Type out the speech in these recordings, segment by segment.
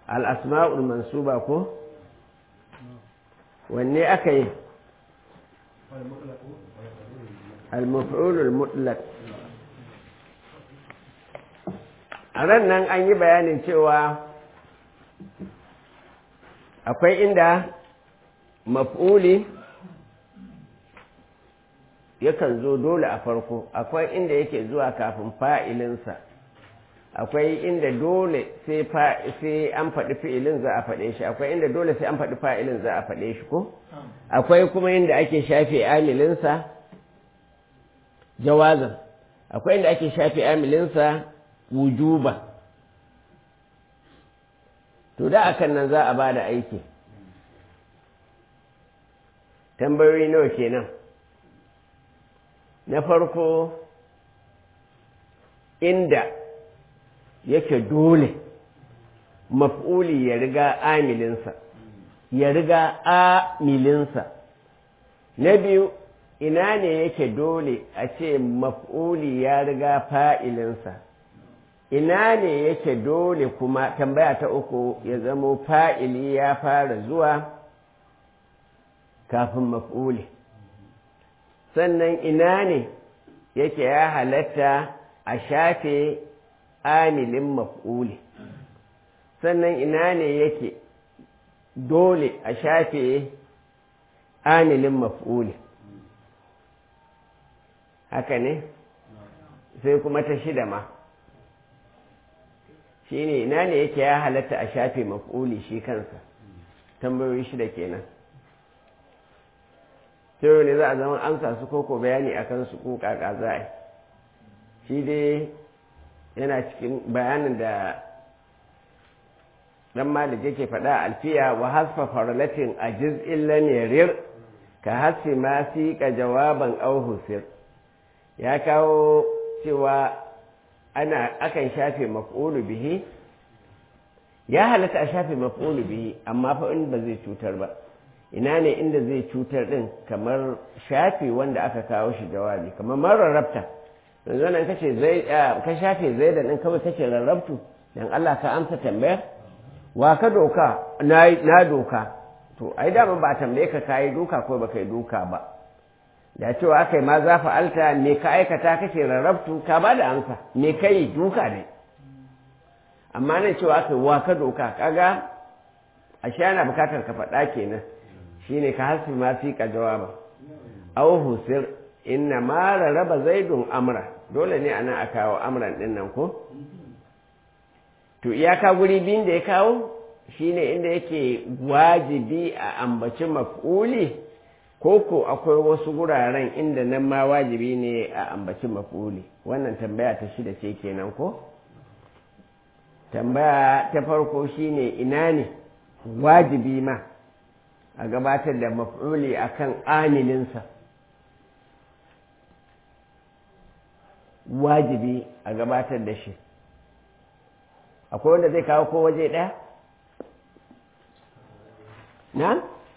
al'asma'ul mansuba ko wanne aka yi al-maf'ulul mutlaq a ran nan an yi bayanin cewa akwai inda maf'uli yakan zo dole a farko akwai inda yake zuwa kafin fa'ilinsa akwai inda dole sai an faɗi fi'ilin za a faɗe shi akwai inda dole sai an faɗi fa'ilin za a faɗe shi ko akwai kuma inda ake shafe amilinsa jawazan akwai inda ake shafe amilinsa wujuba to da akan nan za a ba da aiki tambayoyi nawa kenan na farko inda yake dole maf'uli ya riga amilinsa ya riga amilinsa na biyu ina ne yake dole a ce maf'uli ya riga fa'ilinsa ina ne yake dole kuma tambaya ta uku ya zamo fa'ili ya fara zuwa kafin maf'uli sannan ina ne yake ya halatta a shafe amilin maf'uli sannan ina ne yake dole a shafe amilin maf'uli haka ne sai kuma ta shida ma shi ne ina ne yake ya halatta a shafe maf'uli shi kansa tambayoyi shida kenan sai ne za a zama amsa su koko bayani a kansu ko kaka za a shi dai yana cikin bayanin da dan malik yake faɗa alfiya wa hasfa farlatin a jiz'in lamirir ka hasfi ma fi ka jawaban au husir ya kawo cewa ana akan shafe maf'ulu bihi ya halatta a shafe maf'ulu bihi amma fa in ba zai cutar ba ina ne inda zai cutar din kamar shafe wanda aka kawo shi jawabi kamar marar rabta yanzu nan kace zai ka shafe zai da din kawai kace rarrabtu dan Allah ka amsa tambayar wa ka doka na na doka to ai da ba tambaye ka kai doka ko baka yi doka ba da cewa aka yi ma za fa'alta me ka aikata kake rarrabtu ka ba da amsa me ka yi duka ne amma nan cewa aka yi wa ka doka kaga a shi ana bukatar ka faɗa kenan shine ka hasfi ma fi ka jawaba aw husir inna ma rarraba zaidun amra dole ne anan a kawo amran din nan ko to iyaka guri biyun da ya kawo shine inda yake wajibi a ambaci maf'uli koko akwai wasu guraren inda nan ma wajibi ne a ambaci mafuli wannan tambaya ta shida ce kenan ko tambaya ta farko shine ina ne wajibi ma a gabatar da mafuli akan amilinsa wajibi a gabatar da shi akwai wanda zai kawo ko waje ɗaya na?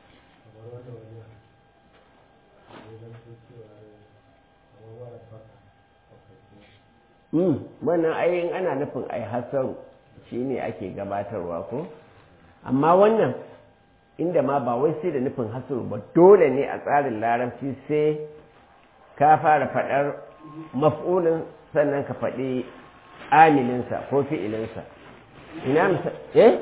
wannan ayin ana nufin ai hasaru shi ne ake gabatarwa ko amma wannan inda ma ba wai sai da nufin hasaru ba dole ne a tsarin larabci sai ka fara faɗar maf'ulin sannan ka faɗi amilinsa ko fi'ilinsa ina misa eh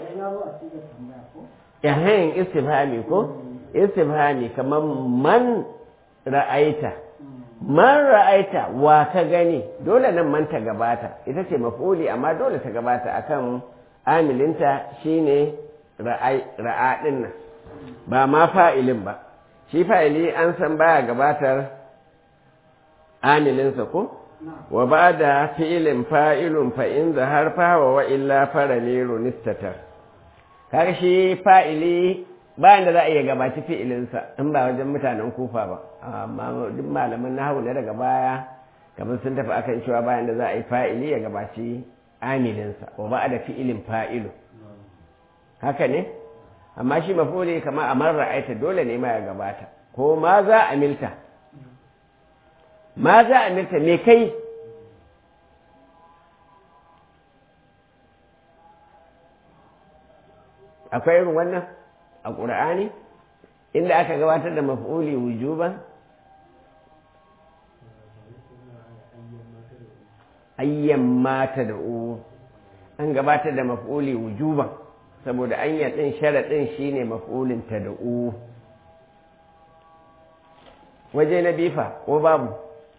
yahayin istifhami ko istifhami kamar man ra'aita man ra'aita wa ka gani dole nan man ta gabata ita ce maf'uli amma dole ta gabata akan amilinta shine ra'a din nan ba ma fa'ilin ba shi fa'ili an san baya gabatar amilinsa ko wa ba da fi'ilin fa'ilun fa in zahar fa wa illa faraliru nistatar kaga shi fa'ili bayan da za a iya gabaci fi'ilinsa in ba wajen mutanen kufa ba amma duk malaman nahawu na daga baya kamar sun tafi akan cewa bayan da za a yi fa'ili ya gabaci amilinsa wa ba da fi'ilin fa'ilu haka ne amma shi mafuli kamar a marar ra'aita dole ne ma ya gabata ko ma za a milta ma za a milta me kai akwai irin wannan a ƙur'ani inda aka gabatar da maf'uli wujuban ayyan mata da u an gabatar da maf'uli wujuban saboda anyar ɗin sharaɗin shine maf'ulin ta da u waje na bifa ko babu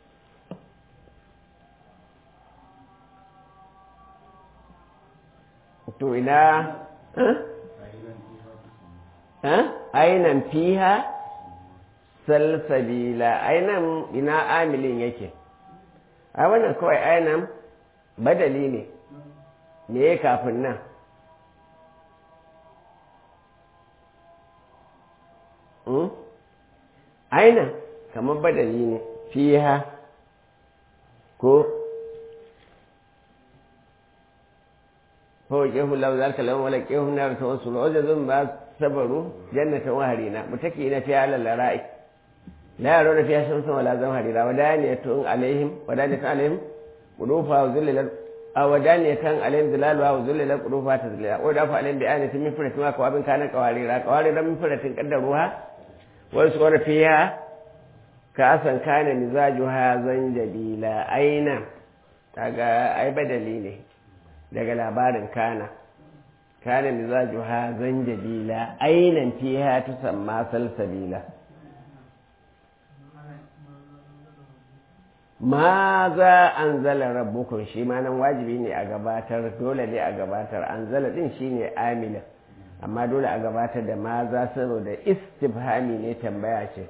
to ina ainan fiha salsabila ainan ina amilin yake a wannan kawai ainan badali ne me ya kafin nan ainan kamar badali ne fiha ko فوجه الله ذلك لهم ولقيهم نار توصل وجد ما صبروا جنة وهرينا متكئين فيها على الأرائك لا يرون فيها شمسا ولا زمهريرا ودانية عليهم ودانية عليهم قلوبها وذلل أو ودانية عليهم ظلالها وذلل قلوبها تذليلا ودافع عليهم بآنة من فرة ما كواب كان قواريرا قواريرا من فرة قدروها ويسقون فيها كأسا كان مزاجها زنجبيلا أين أي بدلي ne daga labarin kana kana mizaju ha zanjabila ainan fiha tusamma salsabila ma za an zala rabbukun shi ma nan wajibi ne a gabatar dole ne a gabatar an zala din shi ne amila amma dole a gabatar da ma za saboda istifhami ne tambaya ce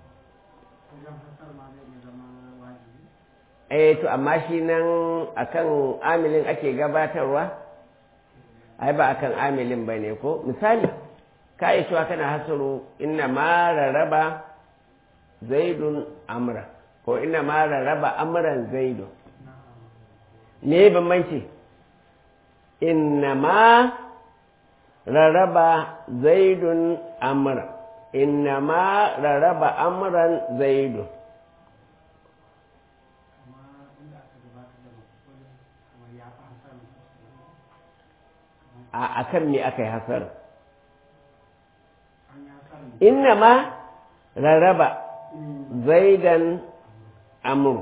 eh to amma shi nan akan amilin ake gabatarwa ai ba akan amilin ba ne ko misali ka yi cewa kana hasaru inna ma rarraba zaidun amra ko inna ma rarraba amran zaidun me bambanci inna ma rarraba zaidun amra inna ma rarraba amran zaidun a kan me aka yi hasar inna ma rarraba zaidan amur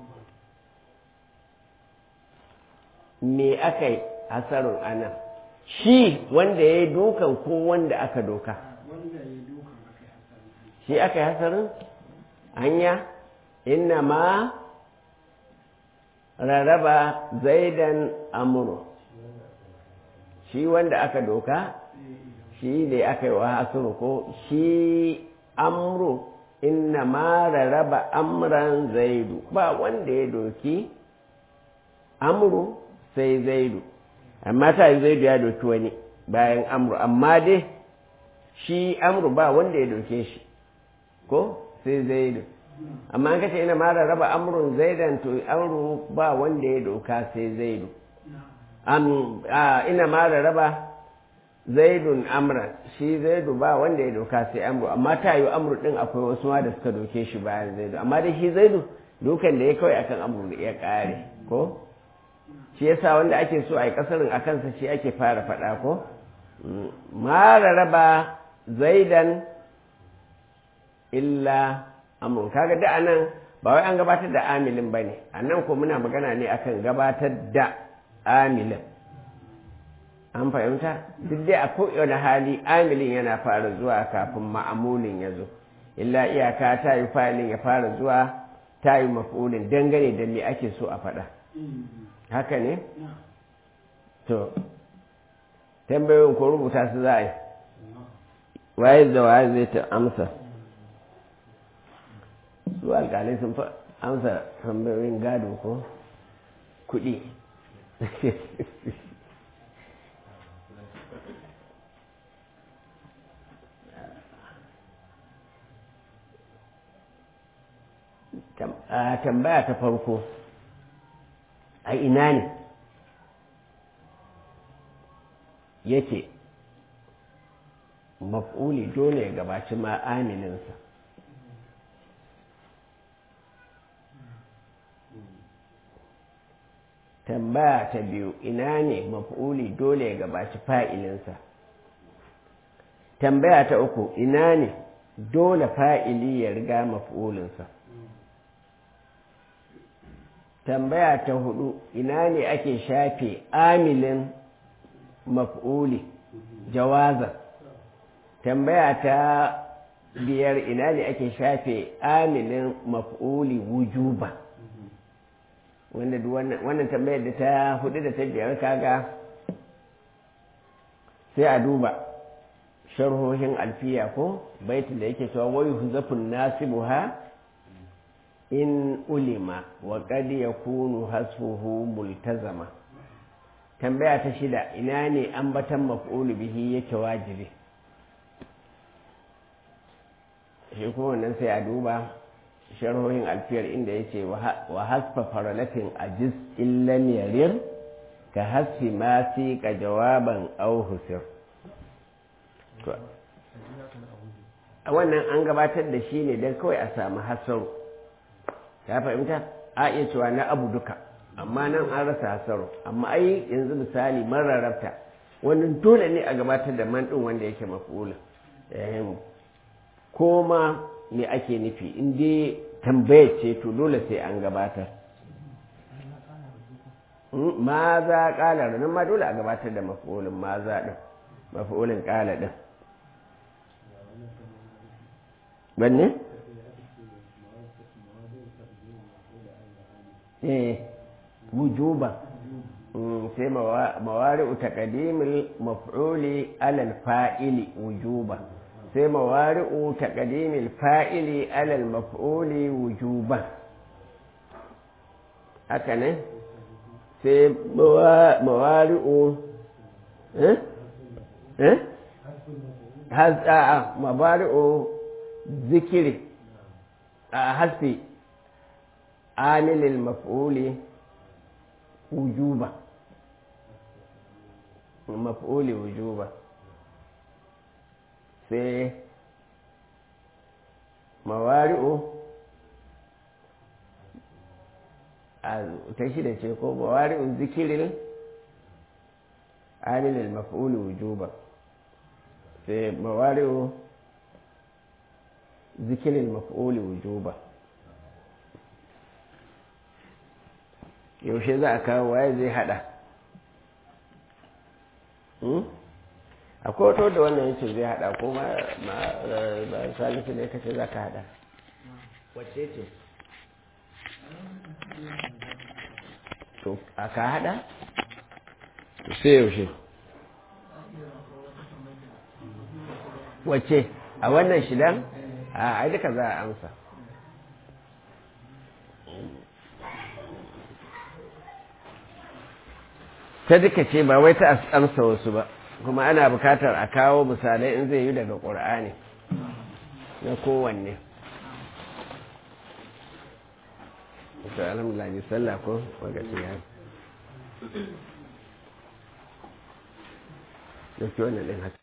me aka yi hasarun anan shi wanda ya yi dukan ko wanda aka doka shi aka yi hasarin hanya inna ma rarraba zaidan amuru shi wanda aka doka shi ne aka yi wa hasuru ko shi amru inna ma rarraba amran zaidu ba wanda ya doki amru sai zaidu amma ta yi zaidu ya doki wani bayan amru amma dai shi amru ba wanda ya doke shi ko sai zaidu amma an kace ina ma rarraba amrun zaidan to amru ba wanda ya doka sai zaidu ina ma raba zaidun amran shi zaidu ba wanda ya doka sai amru amma ta yi amru din akwai wasu ma da suka doke shi bayan zaidu amma dai shi zaidu dukan da ya kawai akan amru da ya kare ko shi yasa wanda ake so a yi kasarin a kansa shi ake fara faɗa ko ma raba zaidan illa amru kaga da anan ba wai an gabatar da amilin ba ne a nan ko muna magana ne akan gabatar da amilin an fahimta duk dai a kowane hali amilin yana fara zuwa kafin ma'amulin ya zo illa iyaka ta yi fa'ilin ya fara zuwa ta yi mafulin dangane da me ake so a faɗa haka ne to tambayoyin ko rubuta su za a yi waye da waye zai ta amsa su alƙalai sun fi amsa tambayoyin gado ko kuɗi tambaya ta farko a ina ne yake maf'uli dole ya gabaci ma'amilinsa tambaya ta biyu ina ne maf'uli dole ya gabaci fa'ilinsa tambaya ta uku ina ne dole fa'ili ya riga maf'ulinsa tambaya ta hudu ina ne ake shafe amilin maf'uli jawaza tambaya ta biyar ina ne ake shafe amilin maf'uli wujuba wanda wannan tambayar da ta hudu da ta biyar kaga sai a duba sharhohin alfiya ko baitin da yake cewa wayu huzafun nasibuha in ulima wa qad yakunu hasfuhu multazama tambaya ta shida ina ne ambatan maf'ulu bihi yake wajibi shi kuma wannan sai a duba sharhohin alfiyar inda yace wa hasfa faralatin ajiz illam yarir ka hasfi ma fi ka jawaban aw husir a wannan an gabatar da shi ne don kawai a samu hasaru ta fahimta a iya cewa na abu duka amma nan an rasa hasaru amma ai yanzu misali mararrafta wannan dole ne a gabatar da man ɗin wanda yake mafula ko ma me ake nufi in dai tambayar ce to dole sai an gabatar ma za ƙala nan ma dole a gabatar da mafulin ma za ɗin mafulin ƙala ɗin banne? eh wujuba sai mawari'u taqdimil maf'uli alal fa'ili wujuba sai mawari'u taqdimil fa'ili alal maf'uli wujuba haka ne sai mawari'u eh eh has mabari'u zikiri a hasfi amilil maf'uli wujuba maf'uli wujuba sai mawari'u a ta shida ce ko mawari'u zikirin amilil maf'uli wujuba sai mawari'u zikirin maf'uli wujuba yaushe za a kawo waye zai hada akwai wato da wannan yace zai hada ko ma ba salisu ne kace za ka hada wacce ce to a ka hada sai yaushe wacce a wannan shidan a duka za a amsa ta duka ce ba wai ta amsa wasu ba kuma ana bukatar a kawo misalai in zai yi daga ƙur'ani na kowanne ta alhamdulillah bi sallah ko wagaci ya da ke wannan ɗin haka